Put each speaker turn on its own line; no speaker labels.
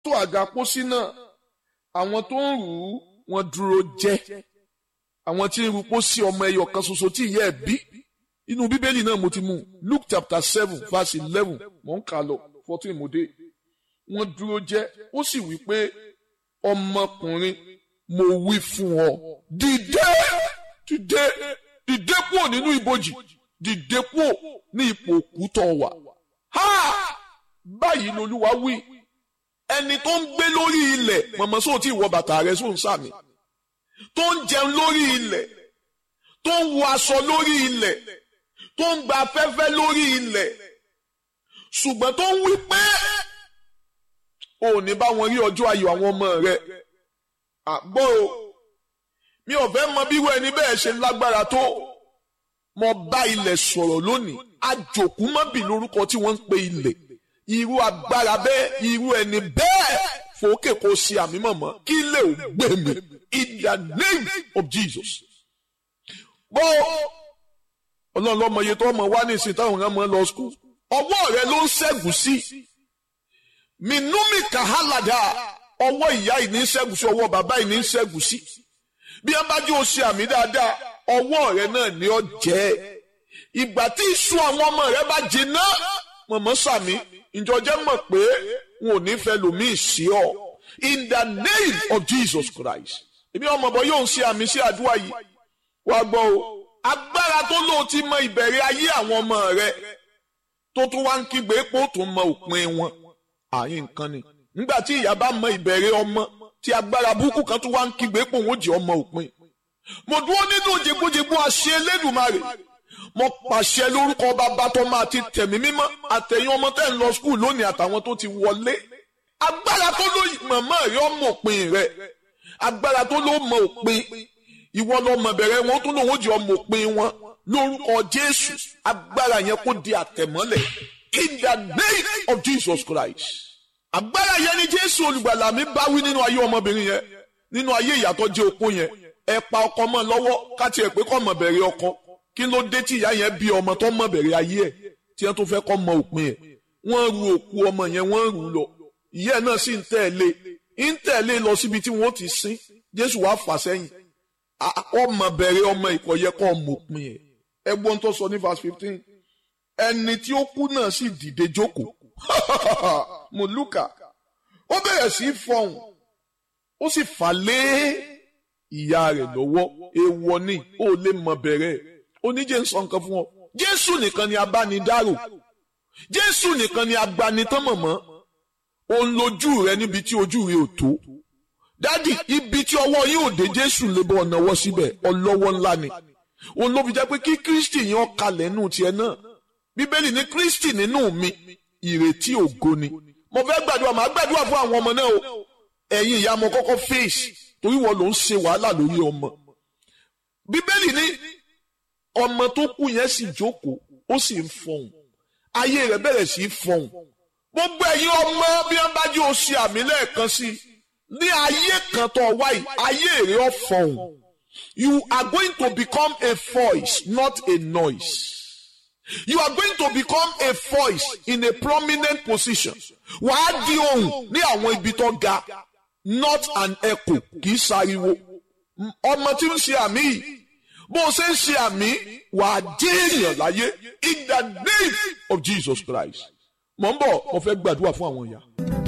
tó àga pósí náà àwọn tó ń rù ú wọ́n dúró jẹ́ àwọn tí ń rù pósí ọmọ ẹyọ kan ṣoṣo tí ìyá ẹ̀ bí inú bíbélì náà mo ti mú Luke chapter seven verse eleven mò ń kà lọ fourteen mo dé wọ́n dúró jẹ́ ó sì wí pé ọmọkùnrin mo wí fún ọ dìde dìde dìde kúrò nínú ibojì dìde kúrò ní ipò òkú tó wà ha báyìí lolúwa wí ẹni tó ń gbé lórí ilẹ̀ mọ̀mọ́ sóò tí ìwọ bàtà rẹ sóò ń sàmì tó ń jẹun lórí ilẹ̀ tó ń wọ aṣọ lórí ilẹ̀ tó ń gba afẹ́fẹ́ lórí ilẹ̀ ṣùgbọ́n tó ń wí pé ò ní bá wọn rí ọjọ́ ayọ̀ àwọn ọmọ rẹ àgbọ̀ o mi ò fẹ́ mọ bí wọ́n ẹni bẹ́ẹ̀ ṣe lágbára tó mo bá ilẹ̀ sọ̀rọ̀ lónìí àjòkú mọ́bì lórúkọ tí wọ́n ń pe ilẹ̀ irú agbára bẹ́ẹ̀ irú ẹni bẹ́ẹ̀ fòókè kò ṣe àmì mọ̀mọ́ kí lè ò gbé mi in the name of Jesus. bó ọlọ́run lọ́mọ iye tó ọmọ wá ní ìsìn táwọn ọ̀gá mọ́ lọ skul ọwọ́ rẹ ló ń ṣẹ́gun sí minumi kahalada ọwọ́ ìyá yìí ní ṣẹ́gun sí ọwọ́ bàbá yìí ní ṣẹ́gun sí bí ẹ bá jẹ́ o ṣe àmì dáadáa ọwọ́ rẹ náà ni ọ jẹ́ ìgbà tí iṣu àwọn ọmọ rẹ bá jiná mọ̀mọ́ sàmì ìjọjẹ́ mọ̀ pé wọn ò ní fẹ́ lòmíì sí ọ in the name of Jesus Christ èmi ọmọ bọ yóò ṣe àmì sí àdúrà yìí wá gbọ́ o agbára tó lò ti mọ ìbẹ̀rẹ̀ ayé àwọn ọmọ rẹ tó tún wá ń kígbe pé ó tún mọ òpin wọn àyè nǹkan ni nígbà tí ìyá bá mọ ìbẹ̀rẹ̀ ọmọ tí agbára burúkú kan tún wá ń kígbe pé òun ó jẹ́ ọmọ òpin mo dúró nínú jẹgbójẹgbó àṣẹ Elédùmarè mo pàṣẹ lórúkọ bàbá tó máa ti tẹ̀mí mímọ́ àtẹ̀yìn ọmọ tẹ́ ń lọ skul lónìí àtàwọn tó ti wọlé agbára tó ló mọ̀mọ́ rẹ ọmọ òpin rẹ agbára tó ló mọ òpin ìwọ lọmọ bẹ̀rẹ̀ wọn tó lòun ó jẹ́ ọmọ òpin wọn lórúkọ Jésù agbára yẹn kó di àtẹ̀mọ́lẹ̀ in the name of Jesus Christ agbára yẹn ni Jésù olùgbàlà mi bá wí nínú ayé ọmọbìnrin yẹn nínú ayé ìyàtọ̀ jẹ́ opó yẹn ẹ pa ọkọ mọ́ lọ́wọ́ káti ẹ̀ pé kọ́ mọ̀ bẹ̀rẹ̀ ọkọ kí ló dé tí ìyá yẹn bí ọmọ tó mọ̀ bẹ̀rẹ̀ ayé ẹ̀ tí wọ́n tó fẹ́ kọ́ mọ òpin ẹ̀ wọ́n ru òkú ọmọ yẹn wọ́n rù ú lọ ìyá náà sì ń tẹ̀lé ń tẹ̀lé lọ síbi tí wọ́n ti sin Jésù wàá fà sẹ́yìn ọmọ bẹ̀rẹ̀ ọmọ ìkọ̀yẹ kọ́ mọ òpin ẹ̀ ẹgbọ́n tó sọ ní verse fifteen ẹni tí ó kú náà sì dìde jókòó mùlúkà ó bẹ̀rẹ̀ sí í fọhùn ó sì fà lé ìyá rẹ̀ lọ́wọ́ èèwọ̀ ni ó lè mọ bẹ̀rẹ̀ oníjẹ́ ń sọ nǹkan fún ọ jésù nìkan ni abánidárò jésù nìkan ni agbanitán mọ̀mọ́ òun lójú rẹ níbi tí ojú rẹ ò tó dádì ibi tí ọwọ́ yín ò dé jésù lè bọ́ ọ̀nàwọ́ síbẹ̀ ọlọ́wọ́ ńlá ni òun ló fi jẹ́ pé kí kristi yẹn kalẹ̀ nù tiẹ̀ náà bíbélì ní kristi nínú mi ìrètí ògo ni mo fẹ́ gbàdúrà màá gbàdúrà fún àwọn ọmọ náà o ẹ̀yin ìyá mo kọ́kọ́ fèsì torí wọn ló ń ṣe wàhálà lórí ọmọ bíbélì ní ọmọ tó kú yẹn sì jókòó ó sì ń fọhùn ayé rẹ̀ bẹ̀rẹ̀ sí í fọhùn gbogbo ẹ̀yin ọmọ bí wọ́n bá jẹ́ oṣù àmì lẹ́ẹ̀kan sí i ní ayé kan tó wáyé ayé rẹ̀ ó fọhùn you are going to become a voice not a noise. You are going to become a voice in a prominent position. Wàá di ohùn ní àwọn ibi tó ga not an echo kì í ṣariwo. Ọmọ tí ń ṣe àmì yìí bó o ṣe ń ṣe àmì wàá jẹ́ èèyàn láyé in the name of Jesus Christ. Mo ń bọ̀ mo fẹ́ gbàdúrà fún àwọn ìyá.